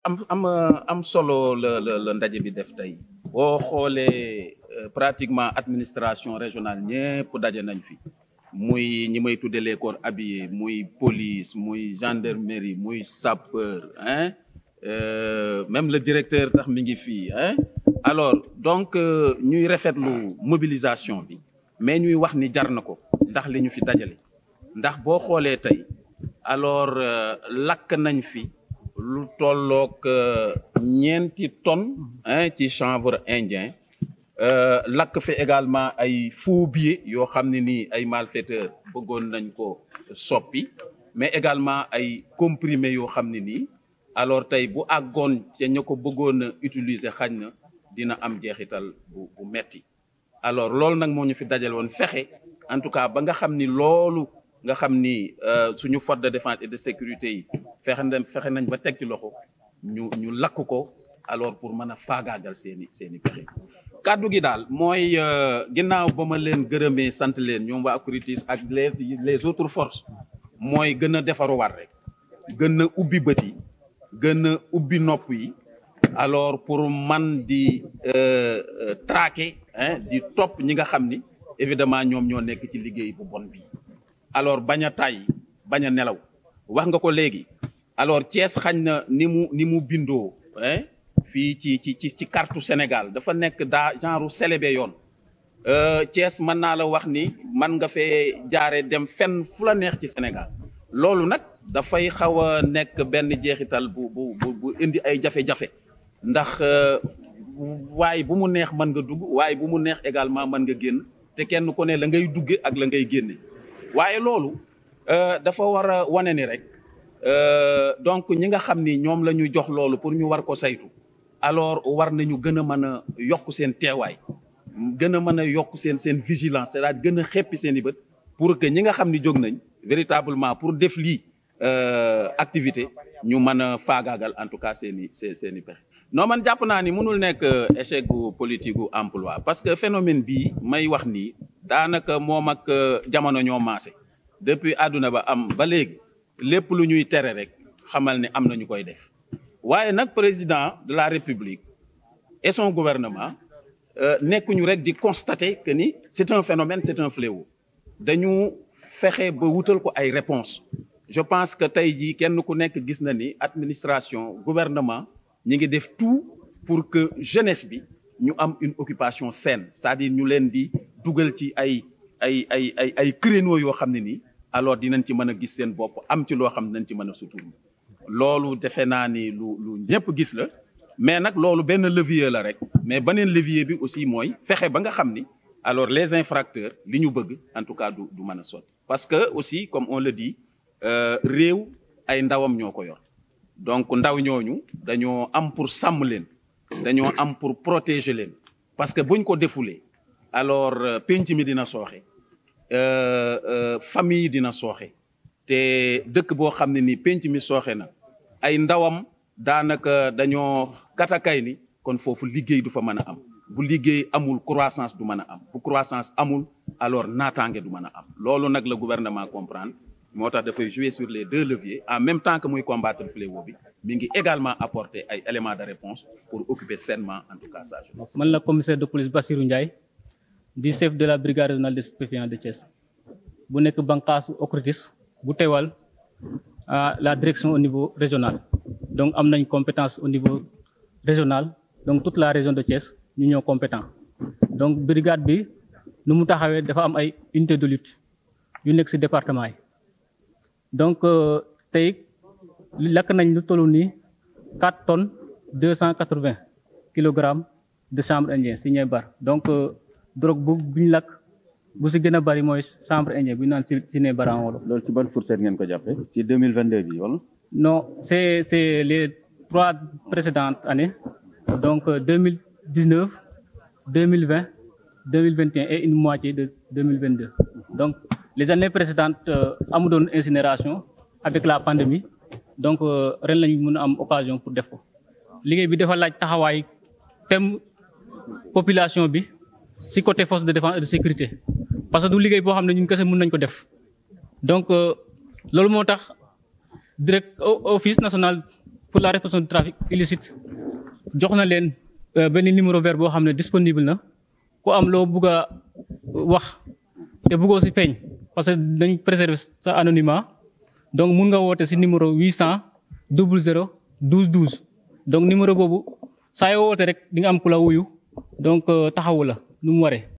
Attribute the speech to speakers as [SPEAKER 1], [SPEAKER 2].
[SPEAKER 1] am am am solo la la la ndaje bi def tey boo xoolee pratiquement administration régionale ñëpp daje nañ fi muy ñi may tudde les corps habillés muy police muy gendarmerie muy sapeur hein même le directeur tax mi ngi fii hein alors donc ñuy rafetlu mobilisation bi mais ñuy wax ni jar na ko ndax li ñu fi dajale ndax boo xoolee tey alors lakk nañ fi lu tolloog ñeenti tonnes hein ci chanvre indien lakk fi également ay faux billets yoo xam ne nii ay malfaiteurs bëggoon nañ ko soppi mais également ay comprimés yoo xam ne nii alors tey bu àggoon ca ña ko bëggoon a utiliser xañ na dina am jeexital bu bu metti alors loolu nag moo ñu fi dajal woon fexe en tout cas ba nga xam ni loolu nga xam ni suñu force de défense et de sécurité yi fexe nañ fexe nañ ba teg ci loxo ñu ñu lakk ko alors pour mën a faagaagal seeni seeni pexe kàddu gi daal mooy ginnaaw ba ma leen gërëmee sant leen ñoom waa Acritis ak les les autres forces mooy gën a defaruwaat rek gën a ubbi bët yi gën a ubbi nopp yi alors pour man di traquer hein di topp ñi nga xam ni évidemment ñoom ñoo nekk ci liggéey bu bon bi alors bañ a tàyyi bañ a nelaw wax nga ko léegi alors Thiès xañ na ni mu ni mu bindoo hein fii ci ci ci ci carte Sénégal dafa nekk daa genre célébé yoon Thiès mën naa la wax ni man nga fee jaare dem fenn fu la neex ci Sénégal loolu nag dafay xaw a nekk benn jeexital bu bu bu indi ay jafe-jafe ndax waaye bu mu neex mën nga dugg waaye bu mu neex également mën nga génn te kenn ku ne la ngay dugge ak la ngay génne waaye loolu dafa war a wane ni rek donc ñi nga xam ni ñoom la ñu jox loolu pour ñu war ko saytu alors war nañu gën a mën a yokk seen teewaay gën a mën a yokk seen seen vigilance c'est-à-dire gën a xeppi seen i bët pour que ñi nga xam ni jóg nañ véritablement pour def lii activité ñu mën a faagaagal en tout cas seen i seen seen i pexe non man jàpp naa ni mënul nekk échec gu politique gu emploi parce que phénomène bii may wax nii daanaka moom ak jamono ñoo maase depuis àdduna ba am ba léegi lépp lu ñuy tere rek xamal ne am na ñu koy def waaye nag président de la république et son gouvernement nekkuñu rek di constater que ni c'est un phénomène c'est un fléau dañu fexe ba wutal ko ay réponses je pense que tey jii kenn ku nekk gis na ni administration gouvernement ñi ngi def tout pour que jeunesse bi ñu am une occupation saine c'est-à-dire ñu leen di dugal ci ay ay ay ay ay créneaux yoo xam ne nii alors dinañ ci mën a gis seen bopp am ci loo xam ne dinañ ci mën a sutur loolu defe naa ni lu lu ñëpp gis la mais nag loolu benn levier la rek mais beneen levier bi aussi mooy fexe ba nga xam ni alors les infracteurs li ñu bëgg en tout cas du du mën a sotti parce que aussi comme on le dit réew ay ndawam ñoo ko yor donc ndaw ñooñu dañoo am pour sàmm leen dañoo am pour protéger leen parce que buñ ko defulee alors penc mi dina sooxe famille dina sooxe te dëkk boo xam ne ni penc mi sooxe na ay ndawam daanaka dañoo katakay ni kon foofu liggéey du fa mën a am bu liggéey amul croissance du mën a am bu croissance amul alors naataange du mën a am loolu nag la gouvernement comprendre moo tax dafay jouer sur les deux leviers en même temps que muy combattre fléau bi mi ngi également apporter ay éléments de réponse pour occuper sainement en tout cas ça.
[SPEAKER 2] man la commissaire de police Bassirou Ndiaye di chef de la brigade régionale des stupéfiants de Thiès bu nekk bànqaasu OCRTIS bu teewal la direction au niveau régional donc am nañ compétence au niveau régional donc toute la région de Thiès ñu ñoo compétent donc brigade bi nu mu taxawee dafa am ay unité de lutte yu nekk ci département yi donc tey lakk nañ lu tollu nii quatre tonnes deux cent quatre-vingts kilogrammes de chanvre indien ci ñooy bar donc drogue bu biñ lakk bu ci gën a bari mooy chanvre indien bu ñu naan ci ci ne baran wolo
[SPEAKER 3] loolu ci ban fourchette ngeen ko jàppee ci 2022 bi wala.
[SPEAKER 2] non c'est c'est les trois précédentes années donc 2019 2020 2021 et une moitié de 2022 donc les années précédentes amu doon incinération avec la pandémie donc ren lañu mën a am occasion pour def ko liggéey bi dafa laaj taxawaay thème population bi ci côté force de défense et de sécurité parce que du liggéey boo xam ne ñun kese mën nañ ko def donc loolu moo tax direct office national pour la répression du trafic illicite jox na leen benn numéro vert boo xam ne disponible na ku am loo bugg a wax te buggoo si feeñ parce que dañ préserver sa anonymat donc mun nga woote si numéro 800 00 12 12 donc numéro boobu saa yoo woote rek di nga am ku la wuyu donc taxawu la nu mu waree.